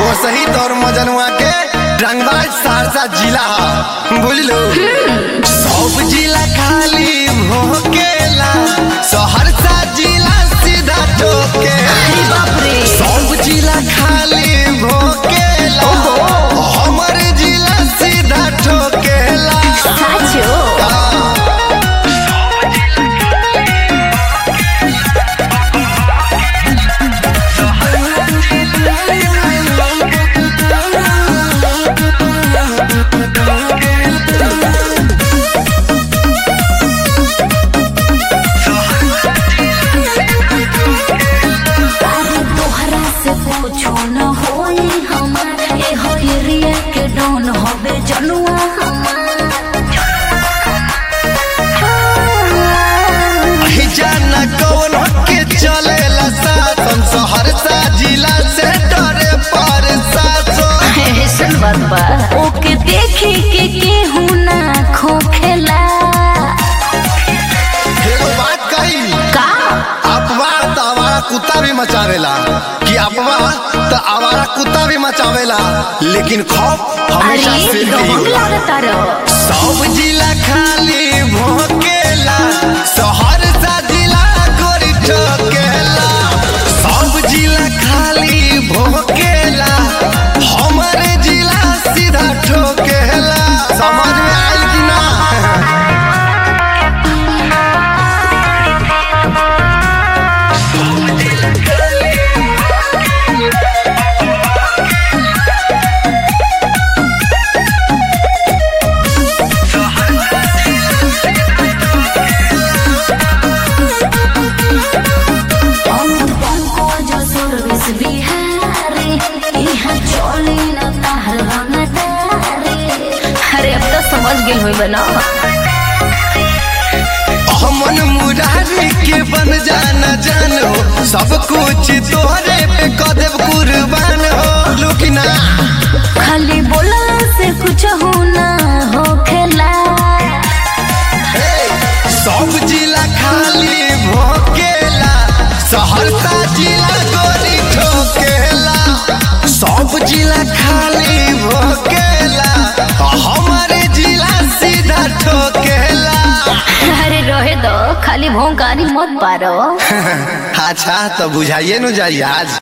वो सही तौर मजनुआ के रंगबाज सहरसा जिला ह बुझलो सब जिला खाली भोकेला सहरसा जिला सीधा ठोकेला अरे बाप रे सब जिला खाली भोकेला हमर जिला सीधा ठोकेला साचो अरे तोहरा से पूछो न होई हमार ए हो एरिया के डॉन होबे जनुआ ही जाना कौन के चलेला शासन सहरसा जिला से डरे पर शासन ऐसन बात बा ओके देखी के केहू ना खोखेला एगो बात कही का अफवाह तो आवारा कुत्ता भी मचावेला कि अफवाह तो आवारा कुत्ता भी मचावेला लेकिन खौफ हमेशा अरे सिर पे ही डॉन होला। लागता रहो सब जिला खाली भोकेला सहरसा जिला गोरी ठोकेला सब जिला खाली भोकेला हमारे जिला सीधा ठोकेला समझ में आयल कि ना अमन पंको जो सर्विस बिहारी यहाँ चली न ताहर रंगदारी अरे अब तो समझ गेल होई बना हमन मुरारी के बन जाना जानो सब कुछ तोहरे पे कदेव कुर्बान हो लुकिना खाली बोला से कुछ हो ना हो खेला सब जिला खाली भोकेला सहरसा जिला गोरी ठोकेला सब जिला खाली भोकेला हमारे जिला सीधा ठोकेला अरे रहे दो खाली भोंगारी मत पारो अच्छा तो बुझाइए न जाइए आज